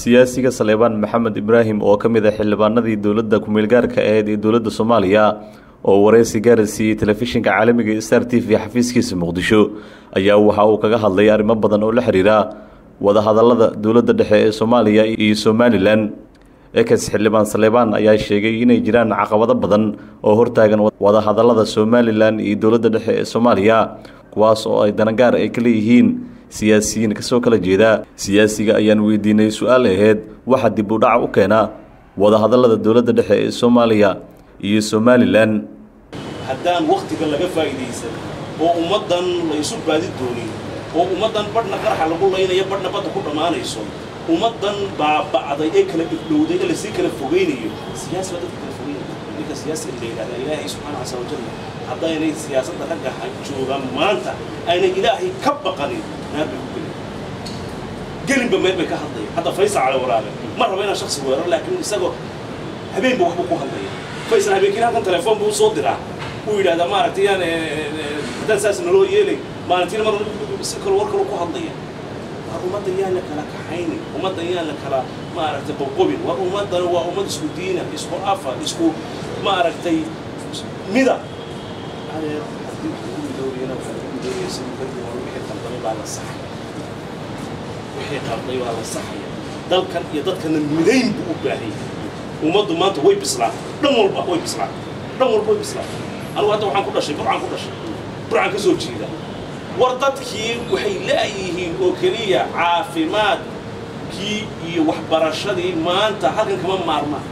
siyaasiga saleebaan maxamed ibraahim oo ka mid ah xildhibaanadii dowladda ku-meelgaarka aheyd ee dowladda soomaaliya oo wareysi gaara siiyey telefishinka caalamiga star t v xafiiskiisa muqdisho ayaa waxa uu kaga hadlay arrimo badan oo la xiriira wadahadalada dowladda dhexe ee soomaaliya iyo somalilan ekes xildhibaan saleebaan ayaa sheegay inay jiraan caqabado badan oo hortaagan wadahadalada somalilan iyo dowladda dhexe ee soomaaliya kuwaas oo ay danagaar ay ka leeyihiin siyaasiyiin kasoo kala jeeda siyaasiga ayaan weydiinay su-aal aheyd waxa dib u dhaca u keena wadahadalada dowladda dhexe ee soomaaliya iyo somalilan haddaan wakhtiga laga faa'iidaysan oo ummaddan la isu baadi doonin oo ummaddan badhna qaraxa lagu laynayo badhna badda ku dhammaanayso ummaddan baaba'day ee kala dhibdhowday ee lasii kala fogaynayo siyaasi baa dadka kala fogaynaya ninka siyaasiga la yidhahda ilaahay subxaana casa wajalla haddaynay siyaasadda ragga joogaan maanta aynay ilaahay ka baqanin naar bay ku gelin gelinba meel bay ka hadlaya hadda faysal cali waraabe ma rabo inaan shaksi weerar laakiin isagoo habeenba waxbuu ku hadlaya faysal habeenkiina halkan telefoon buu usoo diraa uu yidhahdaa maaragtay yaan haddaan saas naloo yeelay maalintiina mar si kale war kale ku hadlaya waa ummadda yaan la kala kaxaynin ummadda yaan la kala maaragtay qobqobin waa ummaddan waa ummad isku diina isku afa isku maaragtay mida haddii waxaan ku midoobiyana waxaan ku midoobiyay si wixii qaldamay baa la saxay wixii qalday waa la saxaya dalkan iyo dadkana midayn buu u baahan yahay ummaddu maanta way bislaatay dhan walba way bislaatay dhan walba way bislaatay anigu hadda waxaan ku dhashay burcaan ku dhashay burcaan ka soo jeeda war dadkii waxay la'yihiin oo keliya caafimaadkii iyo waxbarashadii maanta halkan kama maarmaan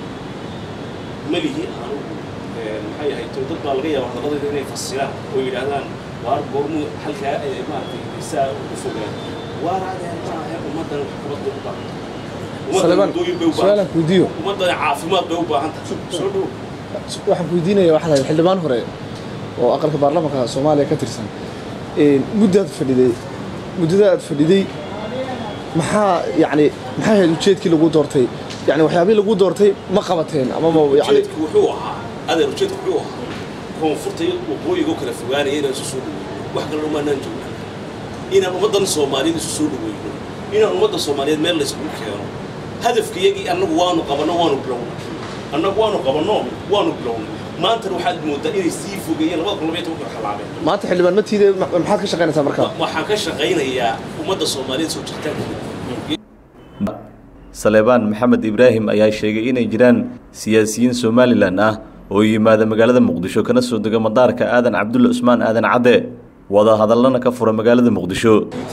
melihi anugu maxay ahayd to dad baa laga yaaba hadalladayda inay fasiraan oo yidhaahdaan waar goormu halkaa maaragtay saa u fogaan waar adeen maahe ummaddan waxqabad bay u baahan su-aalan kuweydiiyo ummaddan caafimaad bay u baahan tahay soo dhow waxaan kuweydiinaya waxaad ahayd xildhibaan hore oo aqalka baarlamaanka soomaaliya ka tirsan muddaad fadhiday muddada aad fadhiday maxaa yacni maxay ahayd ujeedkii lagu doortay yani waxyaabihii lagu doortay ma qabateen amaba yani ujeedku wuxuu ahaa adeer ujeedku wuxuu ahaa koonfurta iyo waqooyiga oo kala fogaanaya inaan isu soo dhaweyno wax kale umaanaan joogna inaan ummaddan soomaaliyeed isu soo dhaweyno inaan ummadda soomaaliyeed meel layskugu keeno hadafkayagii annagu waanu qabanno waanu bilownay annagu waanu qabanno waanu bilownay maantana waxaad moodaa inay sii fogeeyeen labada kun labaiy tobanka xalaabeen maanta xildhibaan matiide maxaad ka shaqaynaysaa marka waxaan ka shaqaynayaa ummadda soomaaliyeed soo jirtaankeeda saleebaan maxamed ibraahim ayaa sheegay inay jiraan siyaasiyiin somalilan ah oo yimaada magaalada muqdisho kana soo dega madaarka aadan cabdulle cusmaan aadan cadde wada hadallana ka fura magaalada muqdisho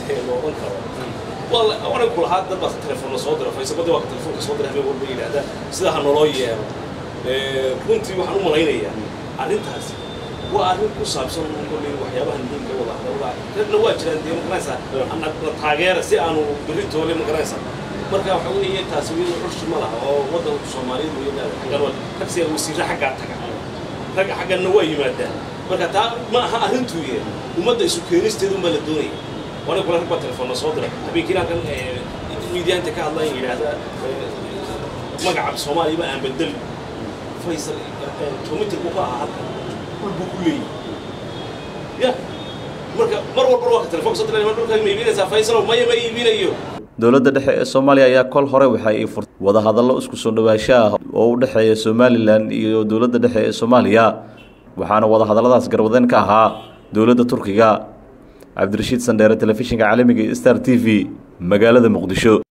waana ku lahaa dad baa telefoonna soo dira faysabadii waa ka telefoonka soo dira habeen walba yidhaahdaa sida ha naloo yeelo runtii waxaan u malaynayaa arrintaasi waa arrin ku saabsan kolley waxyaabaha muhiimka wada hadallada dadna waa jiraan dee magaranaysaa na taageera si aanu berri toole magaranaysaa marka waxa weeye taasi wiyada curshi ma laha oo waddanka soomaaliyeed weeyaan xaggan tagsiga wasiirra xaggaa taga ragga xagganna waa yimaadaan marka taa ma aha arrintuu yee ummadda isu keenisteedu unbaa la doonaya waana kula rag baa telefoonna soo dira habeenkiina halkan miidiyaanta ka hadlaan yidhaahdaa magaca soomaaliya aan bedeli faysal kilomitr buu ka ahaa halkan dhul buu ku leeyahy ya marka mar walba waa ka telefoonka soo dira dhulka ma iibinaysaa faysalow maya ma iibinayo dowladda dhexe ee soomaaliya ayaa kol hore waxa ay furtay wadahadallo isku soo dhowaansho ah oo u dhexeeya somalilan iyo dowladda dhexe ee soomaaliya waxaana wadahadalladaas garwadeen ka ahaa dowladda turkiga cabdirashiid sandheere telefishinka caalamiga star t v magaalada muqdisho